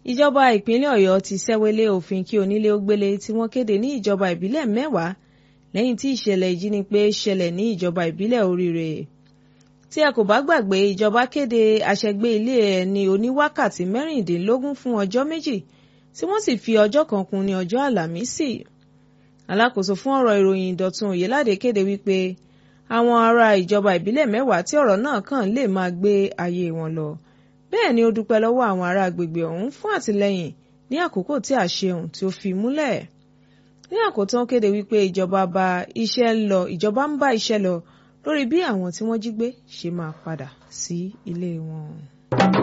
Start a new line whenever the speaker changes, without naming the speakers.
ìjọba ìpínlẹ̀ ọ̀yọ́ ti ṣẹ́wélé òfin kí onílé ó gbélé tí wọ́n kéde ní ìjọba ìbílẹ̀ mẹ́wàá lẹ́yìn tí ìṣẹ̀lẹ̀ ìjínigbé ṣẹlẹ̀ ní ìjọba ìbílẹ̀ oríire tí ẹ kò bá gbàgbé ìjọba kéde àṣẹgbé ilé ẹni oníwákàtí mẹ́rìndínlógún fún ọjọ́ méjì tí wọ́n sì fi ọjọ́ kan kún ní ọjọ́ àlàmísì alákòóso fún ọ̀rọ̀ ìròyìn ìdọ̀tun òyeládé kéde wípé àwọn ará ìjọba ìbílẹ̀ mẹ́wàá tí ọ̀rọ̀ náà kàn lè máa gbé ayé wọn lọ bẹ́ẹ̀ ni ó dúpẹ́ lọ́wọ́ àwọn ará agbègbè ọ̀hún fún àtìlẹ́yìn ní àkókò tí àṣehùn tí ó fi múlẹ̀ ní àkótán kéde wípé ìjọba bá iṣẹ́ lọ ìjọba ń bá iṣẹ́ lọ lórí bí àwọn tí wọ́n jí gbé ṣe máa padà sí ilé wọn.